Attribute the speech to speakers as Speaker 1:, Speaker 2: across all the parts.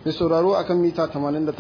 Speaker 1: mai sauraro akan mita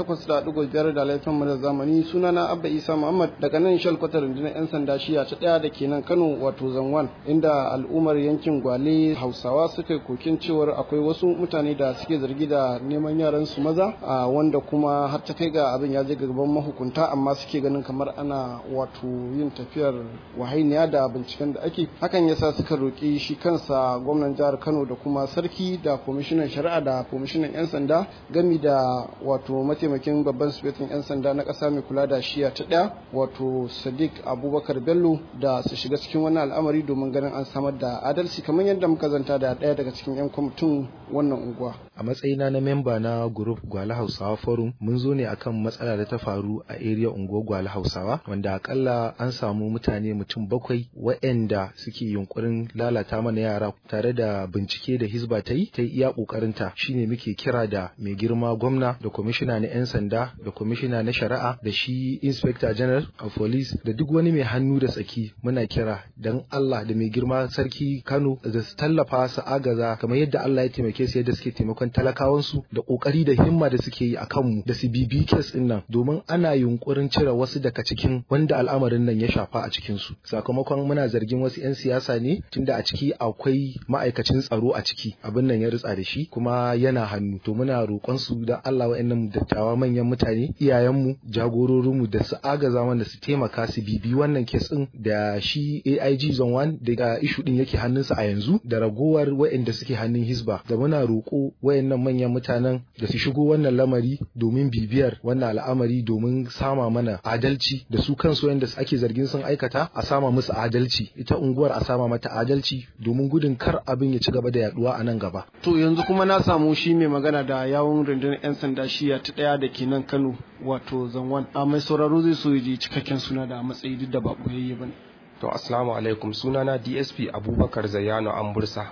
Speaker 1: 88.5 da laifin mu da zamani sunana Abba Isa Muhammad daga nan shal kwatar rundunar 'yan sanda shiya ta ɗaya da ke nan Kano wato Zanwan inda al'ummar yankin Gwale Hausawa suka yi kokin cewar akwai wasu mutane da suke zargi da neman yaran su maza a wanda kuma har ta kai ga abin ya je gaban mahukunta amma suke ganin kamar ana wato yin tafiyar wahainiya da binciken da ake hakan yasa suka roƙi shi kansa gwamnan jihar Kano da kuma sarki da kwamishinan shari'a da kwamishinan 'yan sanda gami da wato mataimakin babban sufetin 'yan sanda na ƙasa mai kula da shiya ta ɗaya wato sadiq abubakar bello da su shiga cikin wannan al'amari domin ganin an samar da adalci kamar yadda muka zanta da ɗaya daga cikin 'yan kwamitin wannan unguwa
Speaker 2: a matsayina na memba na group gwale hausawa forum mun zo ne akan matsala da ta faru a area unguwar gwale hausawa wanda akalla an samu mutane mutum bakwai waɗanda suke yunkurin lalata mana yara tare da bincike da hisba ta yi ta yi iya ƙoƙarinta shine muke kira da mai girma gwamna da kwamishina na 'yan sanda da kwamishina na shari'a da shi inspector general of police da duk wani mai hannu da tsaki muna kira dan Allah da mai girma sarki Kano da su tallafa su agaza kamar yadda Allah ya taimake su yadda suke taimakon talakawansu da kokari da himma da suke yi a kanmu da su bibi kes din nan domin ana yunkurin cire wasu daga cikin wanda al'amarin nan ya shafa a cikin su sakamakon muna zargin wasu 'yan siyasa ne tunda a ciki akwai ma'aikacin tsaro a ciki abin nan ya ritsa da shi kuma yana hannu to muna roƙon su da Allah wa'annan dattawa manyan mutane iyayenmu jagororinmu da su agaza mana su taimaka su bibi wannan kes din da shi AIG zone 1 daga ishu din yake hannunsa a yanzu da ragowar wa'anda suke hannun Hisba da muna roƙo wayannan manyan mutanen da su shigo wannan lamari domin bibiyar wannan al'amari domin sama mana adalci da su kansu wanda ake zargin sun aikata a sama musu adalci ita unguwar a sama mata adalci domin gudun kar abin ya ci gaba da yaduwa a nan gaba
Speaker 1: to yanzu kuma na samu shi mai magana da yawun rundunar 'yan sanda shiya ta ɗaya da ke nan Kano wato zanwan a mai sauraro zai so ji cikakken suna da matsayi duk da ba boyayye bane
Speaker 3: to assalamu alaikum sunana DSP Abubakar Zayyano Ambursa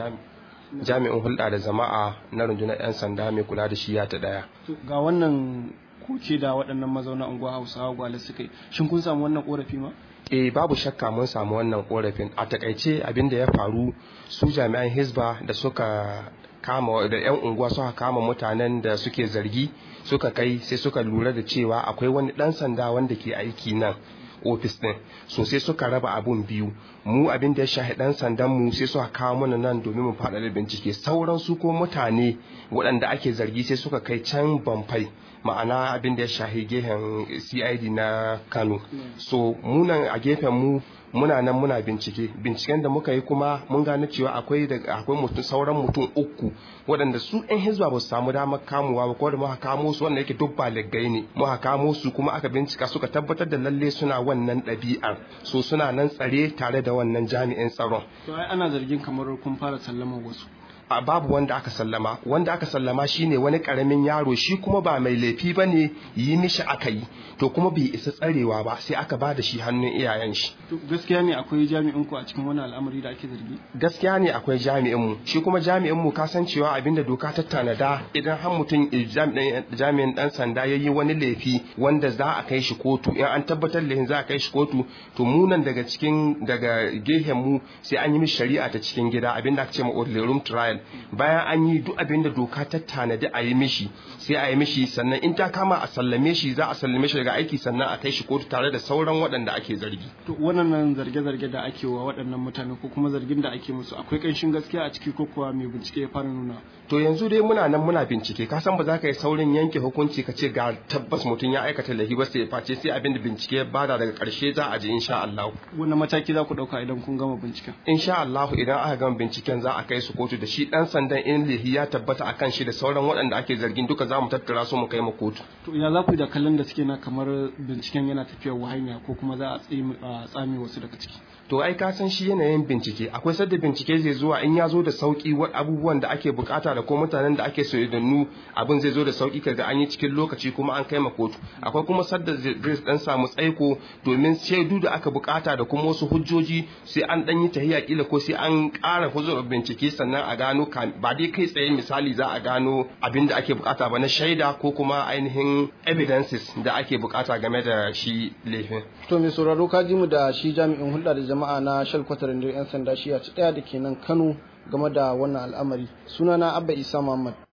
Speaker 3: jami'in hulɗa da jama'a na rundunar 'yan sanda mai kula da shiya ta ɗaya
Speaker 1: ga wannan koke da waɗannan mazauna unguwa Hausawa gwale suka yi shin kun samu wannan korafi ma
Speaker 3: eh babu shakka mun samu wannan korafin a takaice abin da ya faru su jami'an hisba da suka kama da 'yan unguwa suka kama mutanen da suke zargi suka kai sai suka lura da cewa akwai wani dan sanda wanda ke aiki nan ofis din so sai suka raba abun biyu mu abin da ya shahi dan sandan mu sai suka kawo mana nan domin mu faɗa da bincike sauran su ko mutane waɗanda ake zargi sai suka kai can bamfai ma'ana abin da ya shahi gehen cid na kano so munan a gefen mu muna nan muna bincike binciken da muka yi kuma mun gane cewa akwai akwai mutum sauran mutum uku waɗanda su ɗan hizba ba su samu damar kamuwa ba ko da muka kamo su wanda yake duk ba laggai ne muka kamo su kuma aka bincika suka tabbatar da lalle suna wannan ɗabi'ar so suna nan tsare tare da wannan jami'in tsaron
Speaker 1: to ai ana zargin kamar kun fara sallama wasu
Speaker 3: a babu wanda aka sallama wanda aka sallama shine wani karamin yaro shi kuma ba mai laifi ba ne yi mishi aka yi to kuma bai isa tsarewa ba sai aka ba da shi hannun iyayen shi
Speaker 1: gaskiya ne akwai jami'in ku a cikin wani al'amari da ake zargi
Speaker 3: gaskiya ne akwai jami'in mu shi kuma jami'in mu kasancewa abinda doka ta tanada idan har mutum jami'in dan sanda ya yi wani laifi wanda za a kai shi kotu in an tabbatar laifin za a kai shi kotu to mu nan daga cikin daga gehen mu sai an yi mishi shari'a ta cikin gida abinda aka ce ma room trial bayan an yi duk abin da doka ta tanadi a yi mishi sai a yi mishi sannan in ta kama a sallame shi za a sallame shi daga aiki sannan a kai shi kotu tare da sauran waɗanda ake zargi.
Speaker 1: to wannan zarge-zarge da ake wa waɗannan mutane ko kuma zargin da ake musu akwai ƙanshin gaskiya a ciki ko kuwa mai bincike ya fara nuna.
Speaker 3: to yanzu dai muna nan muna bincike ka san ba za ka yi saurin yanke hukunci ka ce ga tabbas mutum ya aikata laifi ba sai face sai abin da bincike ya bada daga ƙarshe za a je insha Allah.
Speaker 1: wani mataki za ku ɗauka idan kun gama binciken.
Speaker 3: insha Allah idan aka gama binciken za a kai su kotu da shi dan sandan in lihi ya tabbata a kan shi da sauran waɗanda ake zargin duka za mu tattara su mu kai ma kotu.
Speaker 1: To ya za ku da kallon da suke na kamar binciken yana tafiyar wahanya ko kuma za a tsame wasu daga ciki.
Speaker 3: To ai ka san shi yanayin bincike akwai sadda bincike zai zuwa in ya zo da sauki abubuwan da ake bukata da ko mutanen da ake so nu abin zai zo da sauki kaga an yi cikin lokaci kuma an kai ma kotu akwai kuma sadda zai dan samu tsaiko domin shaidu da aka bukata da kuma wasu hujjoji sai an dan yi tahiya kila ko sai an ƙara huzur bincike sannan a gano ba dai kai tsaye misali za a gano abin da ake bukata ba na shaida ko kuma ainihin evidences da ake bukata game da shi laifin.
Speaker 1: To mai sauraro ka ji mu da shi jami'in hulɗa da jama'a na shalkwatar da 'yan sanda shi a ci ɗaya da ke nan Kano game da wannan al'amari. Sunana Abba Isa Muhammad.